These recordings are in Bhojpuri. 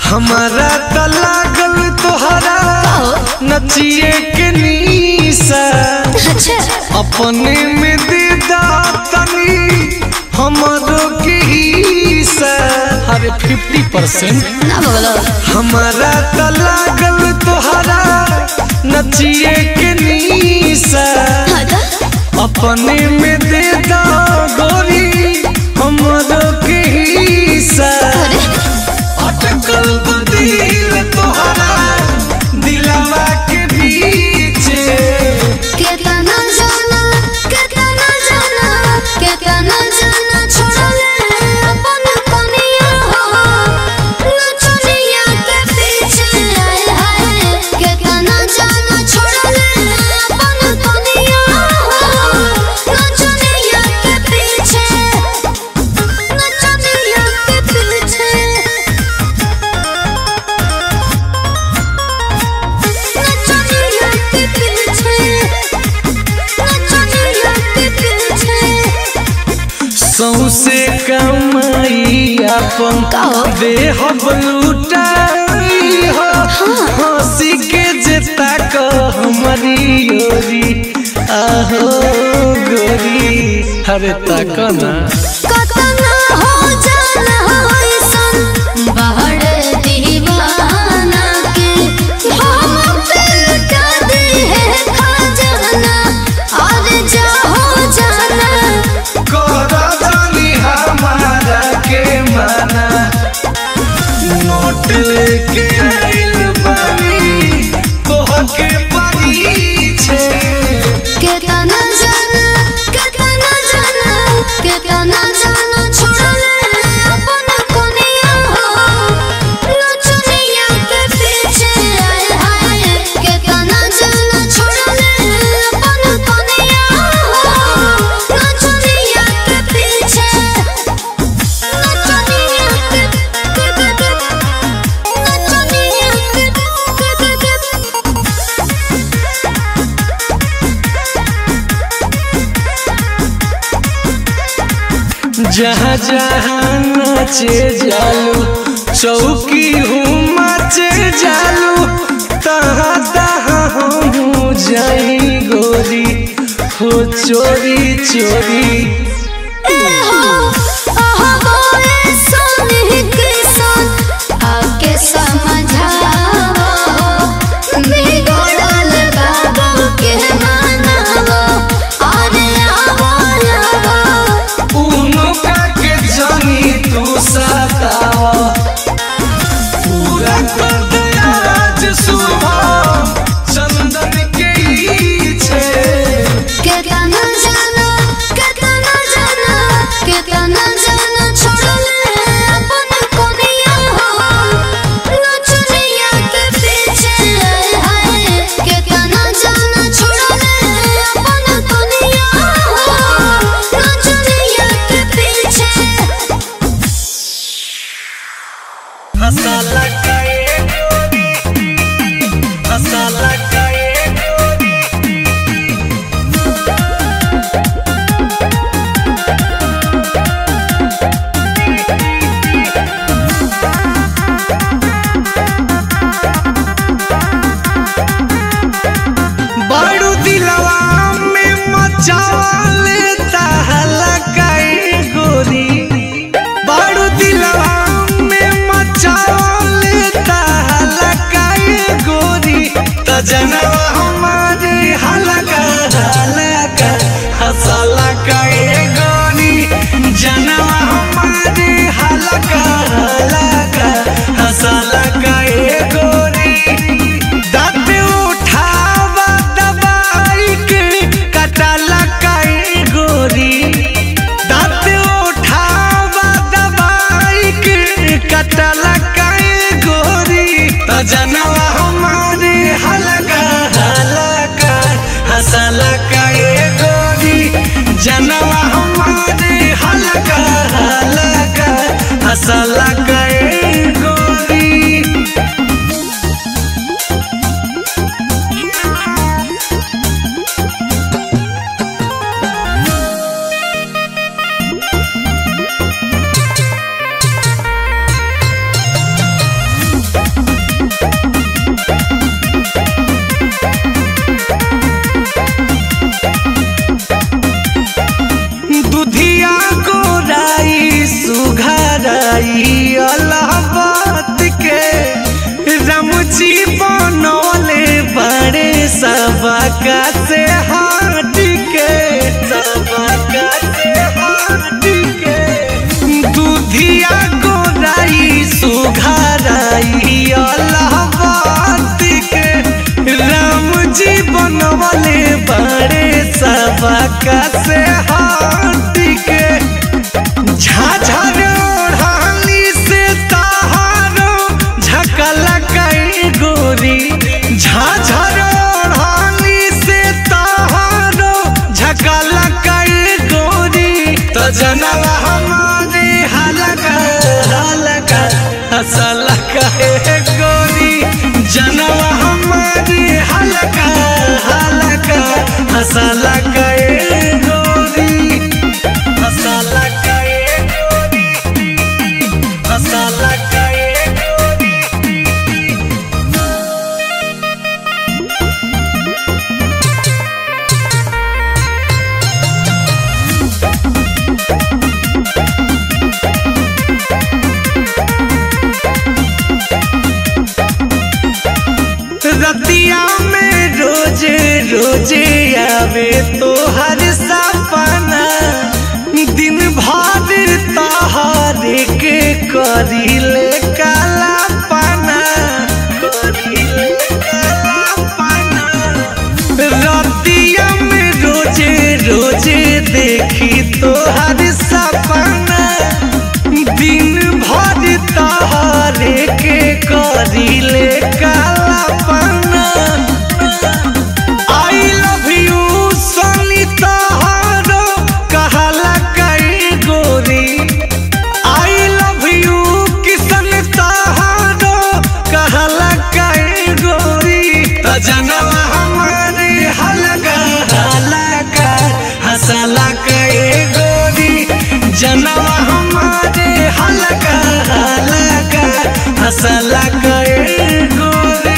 हमारा त लागल तोहरा नचिए के नीसा अच्छा अपने में दे दा तनी हमरो के हिस्सा अरे फिफ्टी परसेंट ना बगलो हमारा त लागल तोहरा नचिए के नीसा हाँ तो अपने में दे दा गोरी हमरो के हिस्सा अरे अटकल दिल तोहरा दिलवा के बीचे केतना जाना केतना जाना केतना जाना छोड़ले अपन कनिया हो नचनिया के पीछे आए हाय केतना जाना छोड़ले अपन कनिया हो नचनिया के पीछे नचनिया के पीछे नचनिया के पीछे नचनिया के पीछे सौसे कमाई अपन कहो। देह लुटाई हो हंसी के जेता को हमारी ओरी आहो गोरी हरे तक ना कतना हो जाना होइसन बाहर दीवाना के हम पे लुटा दे है खजाना और जा हो जाना कोरा जानी हमारा के माना नोट लेके आइल बानी तोहके परीछे केतना जाना केतना जाना केतना जाना छोड़ले अपन कनिया हो नचनिया के पीछे आए हाय केतना जाना छोड़ले अपन कनिया हो नचनिया के पीछे नचनिया के नचनिया के जहाँ जहाँ नाचे जालू चौकी हूँ मचे जालू तहाँ तहाँ हम जाई गोरी हो चोरी चोरी उनुका के जानी तू सतावा पूरा कर दया आज सुबह चंदन के इच्छे मसाला काए गोरी मसाला काए गोरी बारू दिलवा में मचाले ताहला काए गोरी बारू दिलवा में मचाले ताहला काए गोरी त जनवा हमारे हलका हलका हसला काए गोरी जनवा हमारे हलका हलका हसला काए गोरी दाँत उठावा दबाई के कटाला काए गोरी दाँत उठावा दबाई के कटाला काए गोरी त जनवा हमारे हलका हलका हसला काए गोरी जनवा हमारे हलका हलका हसला काए जनवा हमारे हलका हलका हसला कहे गोरी जनवा हमारे हलका हलका हसला कहे गोरी हसला कहे गोरी हसला कहे गोरी रतिया में रोजे रोजे आवे तो हर सपना दिन भर तहारे के करीले काला पाना करीले काला पाना रतिया में रोजे रोजे देखी तो हर सपना दिन भर तहारे के करीले काला पाना आई लव यू सोनी तहारो कहला कई गोरी आई लव यू किसन तहारो कहला कई गोरी त जनवा हमारे हलका हलका हसला कई गोरी जनवा हमारे हलका हलका हसला कई गोरी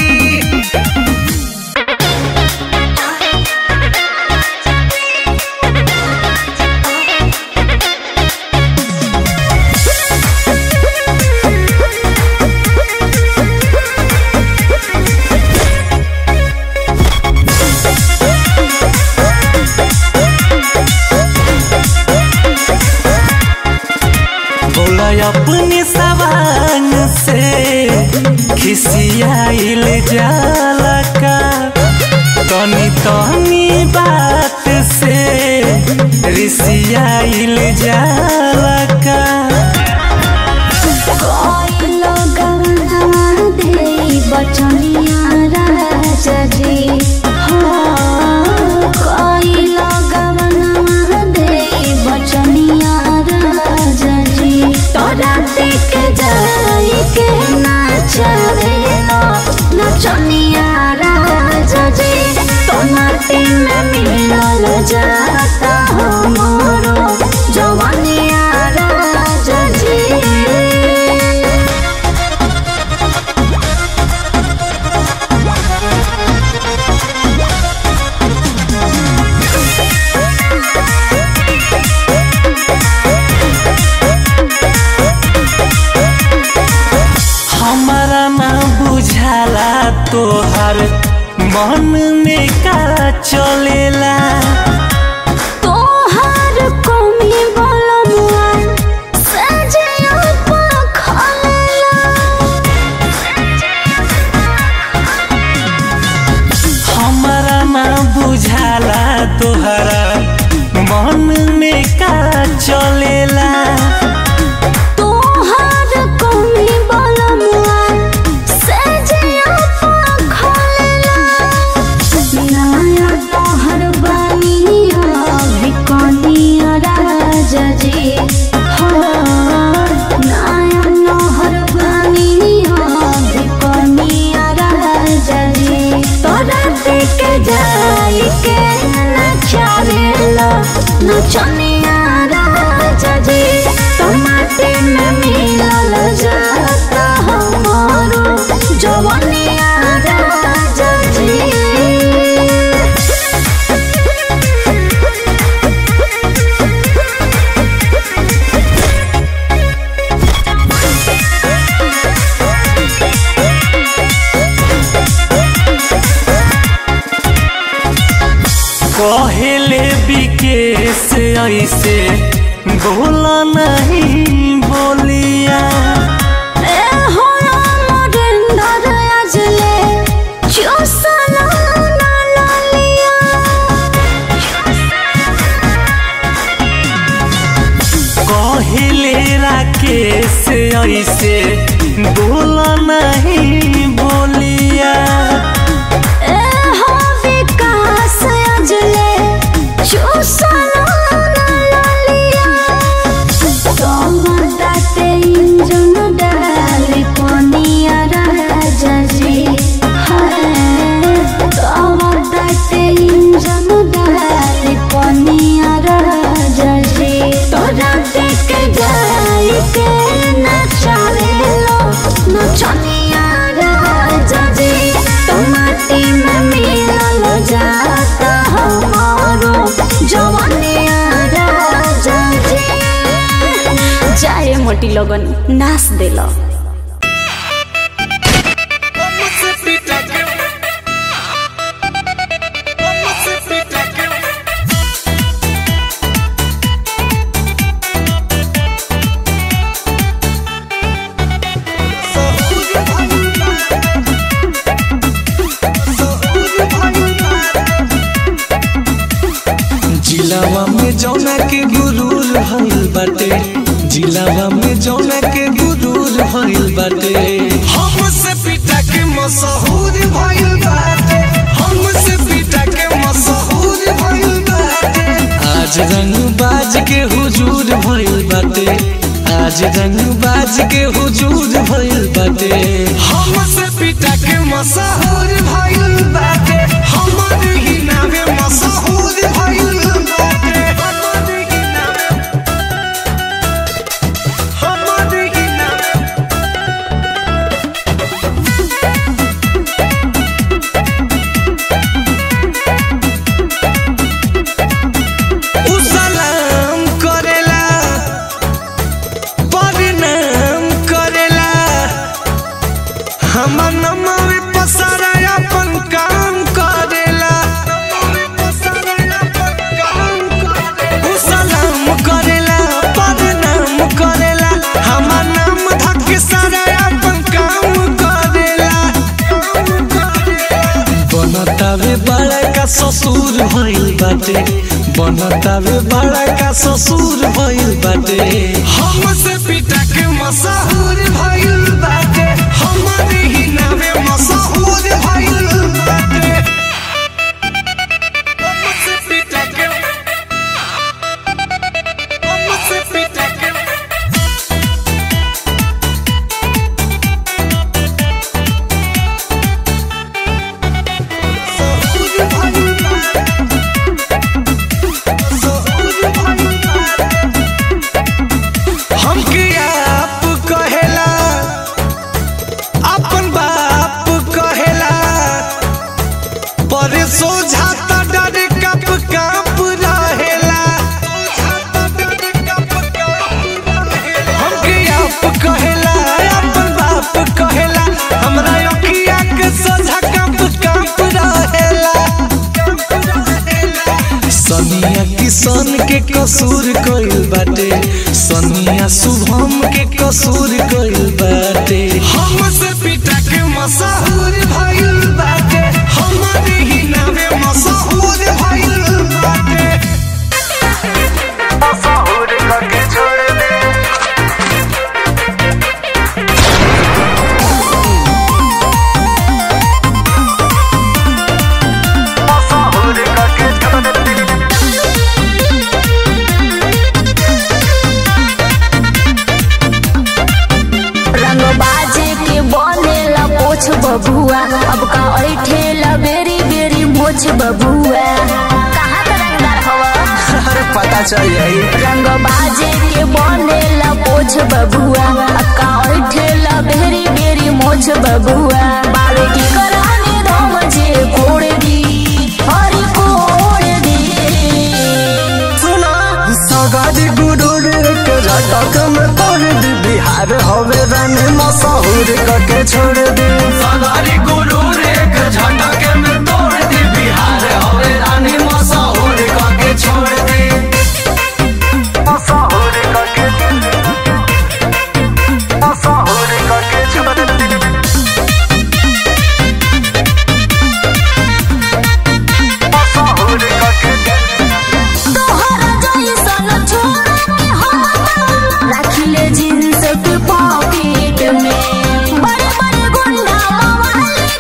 बोला अपने सवान से खिसियाइल जाला का तनी तनी बात से रिसियाइल जाला का कोई लोग गवना दे बचनिया राजा जी हो कोई लोग गवना दे बचनिया राजा जी तोरा देख जाई के नाचरे लो नचनिया राजा जी तो माटी में मिलल जाता हो मोरो जवनिया राजा जी हमारा ना बुझाला तोहर मन में का चलेला तोहार कमी बलमुआ सजिया पखला हमारा ना बुझाला तोहरा मन में का चलेला तोहार कमी बलमुआ सजिया पखला नया तोहर बनिया भिकनिया राजा जी हो नया नहर बनिया भिकनिया राजा जी तोरा देख जाई के नचारेला नचनिया राजा जी टमाटे में मिलल जाता हमारो जवनिया राजा जी कहले विकेश ऐसे बोला नहीं बोलिया ए हो अमरेंद्र अजले चुसला ना लालिया कहले राकेश ऐसे बोला नहीं बोलिया ए हो विकास अजले चुसला ना लालिया पार्टी लगन नाच देला जिलावा में जौना के गुरूर भइल बाटे जिलावा में जौना के गुरूर भइल बाटे हमसे पिटा के मशहूर भइल बाटे हमसे पिटा के मशहूर भइल बाटे आज रंग बाज के हुजूर भइल बाटे आज रंग बाज के हुजूर भइल बाटे हमसे पिटा के मशहूर भइल बाटे हमर ही नामे मशहूर भइल बाटे हमर ही नामे हमर ही नामे उ सलाम करेला प्रणाम करेला हमर नमवे पसारा अपन काम करेला उ सलाम करेला प्रणाम करेला हमर नाम धक सारा अपन काम करेला बनतावे बड़ा का ससुर भइल बाटे बनतावे बड़ा का ससुर भइल बाटे हमसे पिटा के मशहूर भइल बाटे हमर ही नामे मशहूर भइल बाटे हमसे पिटा के हमसे पिटा के मशहूर भइल बाटे मशहूर भइल बाटे हमके आप कहेला अपन बाप कहेला पर सोझाता डर कप काप रहेला हमके आप कहेला अपन बाप कहेला हमरा अखिया के सोझा कप काप रहेला सनिया किसान के कसूर कइल बाटे सनिया शुभम के कसूर कइल बाटे हमसे पिटा के मशहूर भइल बाटे हमर ही नामे मशहूर भइल बाटे मशहूर करके छोड़ दे मशहूर करके छोड़ दे रंग बाजे के बनेला पोछ बबुआ अब का ऐठेला बेरी बेरी मोछ बबुआ कहाँ का रंगदार हवा अरे पता चल जाई रंग बाजे के बनेला पोछ बबुआ अब का ऐठेला बेरी बेरी मोछ बबुआ बावे की करानी धम जे कोड़ दी हरी कोड़ दी सुना सगारी गुरूर के झटक में तोड़ दी बिहार हवे रानी मशहूर करके छोड़ दी सगारी गुरूर के झटक में तोड़ दी बिहार हवे रानी मशहूर करके छोड़ दी मशहूर करके मशहूर करके छोड़ दी मशहूर करके तोहरा जइसन छोड़ के हम राखिले जींस के पॉकेट में बड़े बड़े गुंडा मवाली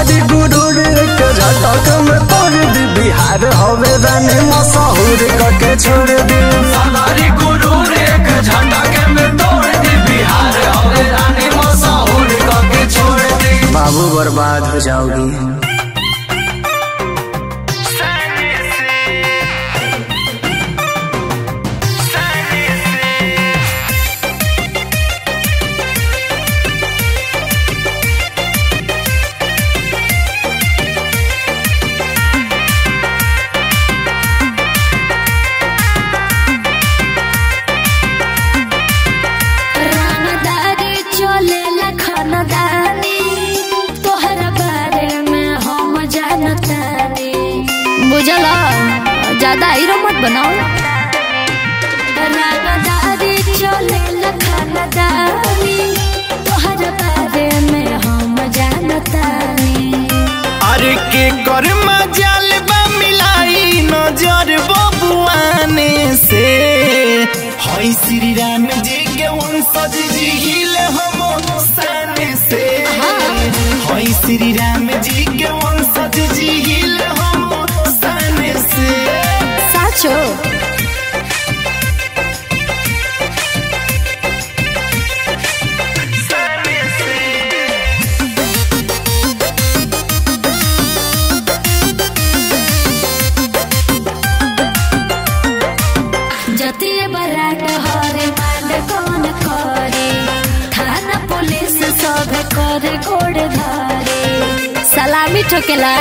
सगारी गुरूर के झटक में तोड़ दी बिहार हवे रानी मशहूर करके छोड़ दी सगारी गुरूर एक झटक में तोड़ दी बिहार हवे रानी मशहूर करके छोड़ दी बाबू बर्बाद हो जाओगी रानदारी चलेला खानदानी तोहरा बारे में हम जानतानी बुझला ज्यादा हीरो मत बनाओ रानदारी चलेला खानदानी तोहरा बारे में हम जानतानी अरे के कर मजाल बा मिलाई नजर बबुआने से हई श्री राम जी के वंशज जी हिल हम साने से हई श्री राम जी के वंशज जी हिल हम साने से साचो जतिये बराट हरे मांड कौन करे थाना पुलिस सब करे गोड़ धरे सलामी ठोकेला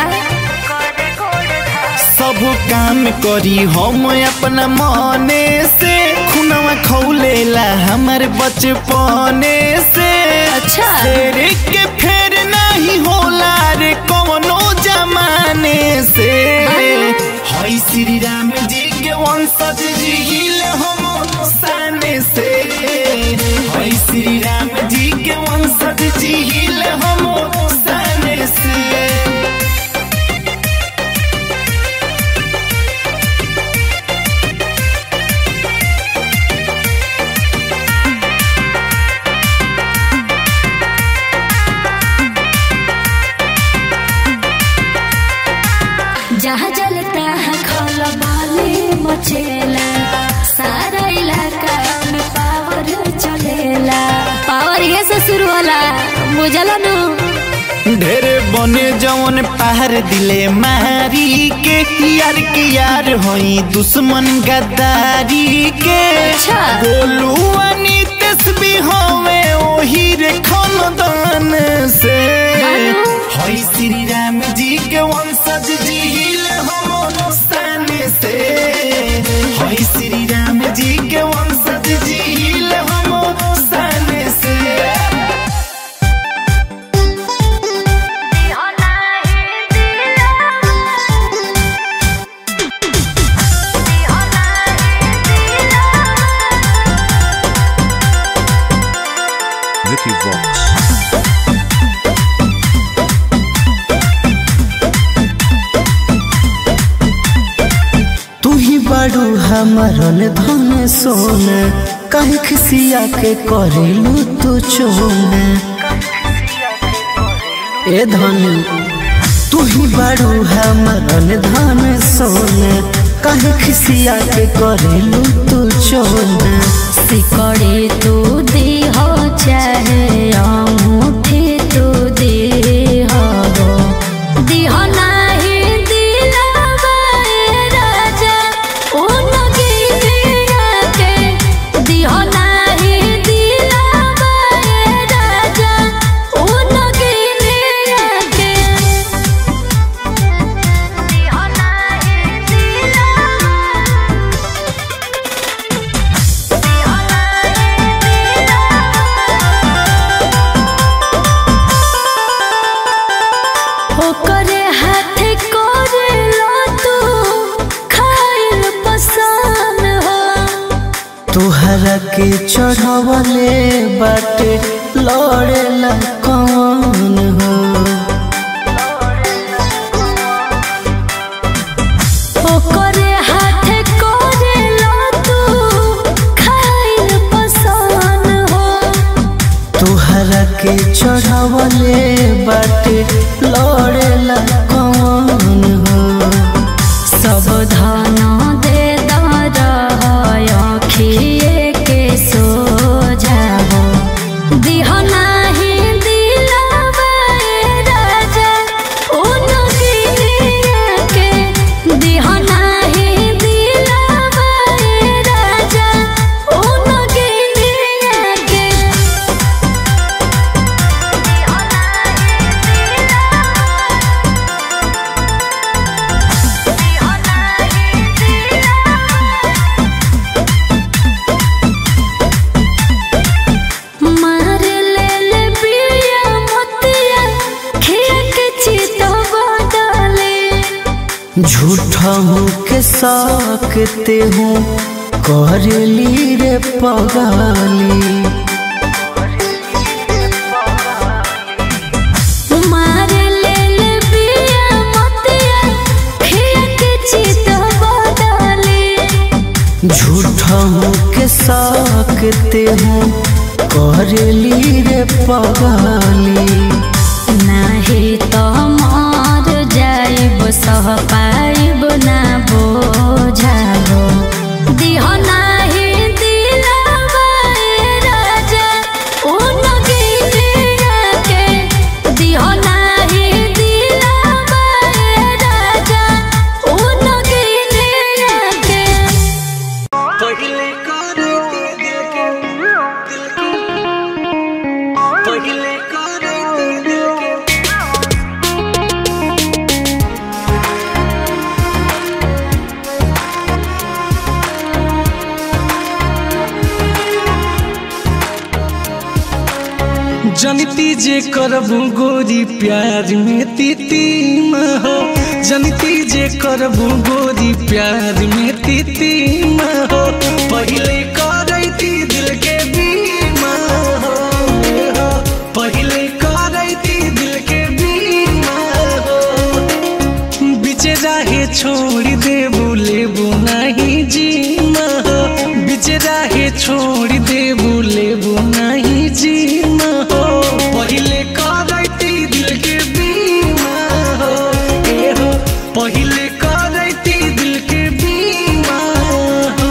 सब काम करी हम अपना मने से खुनवा खौलेला हमारे बचपने से अच्छा। शेर के फेर नहीं होला रे कवनो जमाने से हई श्री राम जी के वंशज जी हिल हम साने से हई श्री राम जी के वंशज जी हिल हम साने से जहाँ जलता है खल बाली मचेला सारा इलाका में पावर चलेला पावर ये से शुरू होला बुझला नु ढेरे बने जवन पहाड़ दिले मारी के यार के यार होई दुश्मन गद्दारी के अच्छा। बोलू अनितेश भी होवे ओही रे खानदान से हेलो। होई श्री राम जी के वंशज जी हिल हम स्थान से होई श्री राम जी के वंशज जी हिल हम स्थान से Vicky Vox. तू ही बड़ू हमारन धन सोन कहीं खिसिया के करेलू तू चोन ए धन तू ही बड़ू हमारन धन सोन कहीं खिसिया के करेलू तू चोन सिकड़े तू दी हो चाहे अंगूठी तू दी हो दी हो नाही दिलावा ए राजा ओ नगीनिया के दी हो नाही दिलावा ए राजा ओ नगीनिया के दी हो नाही दिलावा ओकरे हाथे करे लो तू खाइल पसान हो तुहरा के चढ़वले बाटे लड़ेला कौन हो ओकरे हाथे करे लो तू खाइल पसान हो तुहरा के चढ़वले बाटे लड़े झूठा हूँ के सकते हूँ करली रे पगाली मार लेल बिया मतिया खिया के चित बदली झूठा हूँ के सकते हूँ करली रे पगाली नाही तो मर जाइब सह पाइब ना बोझाबो दिह नाही दिलावा ए राजा ओ नगिनिया के दिह नाही दिलावा ए राजा ओ नगिनिया के पहिले करे दिल के दिल के पहिले करे दिल के जनती जे करबू गोरी प्यार में तीती न हो जनती जे करबू गोरी प्यार में तीती न हो पहिले करैती दिल के बीमा हो हो। पहिले करैती दिल के बीमा हो बिचे राहे छोड़ देबू लेबू नहीं जीमा हो बिचे राहे छोड़ देबू लेबू नहीं जीमा हो पहिले करैती दिल के बीमा हो ए हो पहिले करैती दिल के बीमा हो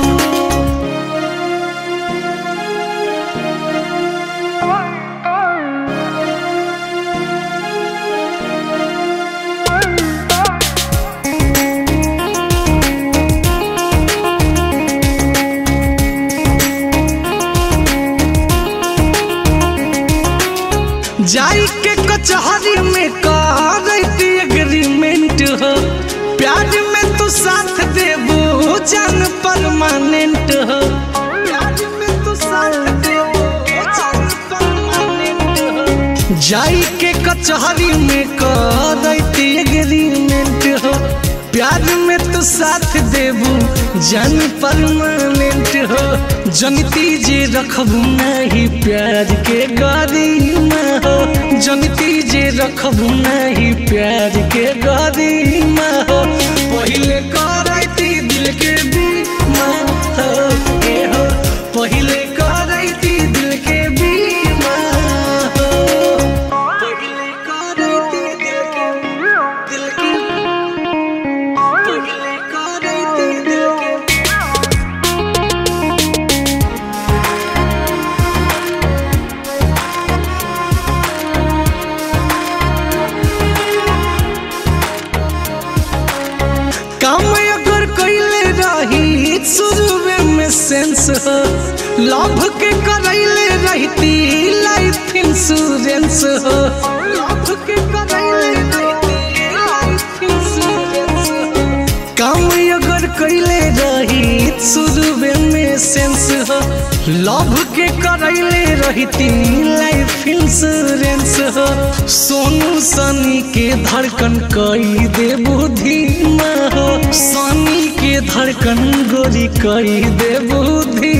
जाई के कचहरी में करती एग्रीमेंट हो प्यार में तू साथ देबू जान परमानेंट हो प्यार में तू साथ देबू जान परमानेंट हो जाई के कचहरी में करती एग्रीमेंट हो प्यार में तू साथ देबू जान परमानेंट हो जनती जे रखबू नहीं प्यार के गरिमा हो जनती जे रखबू नहीं प्यार के गरिमा हो पहिले करैती दिल के बीमा हो ए हो पहिले करैती दिल के बीमा हो पहिले करैती दिल के दिल के पहिले करैती दिल के काम अगर कैले रही शुरुए में सेंस हो लव के करैले रहती लाइफ इंश्योरेंस हो लव के करैले रहती लाइफ इंश्योरेंस हो काम अगर कैले रही शुरुए में सेंस हो लव के करैले रहती लाइफ इंश्योरेंस हो सोनू सनी के धड़कन कई दे बुद्धि हो सनी के धड़कन गोरी कई दे बुद्धि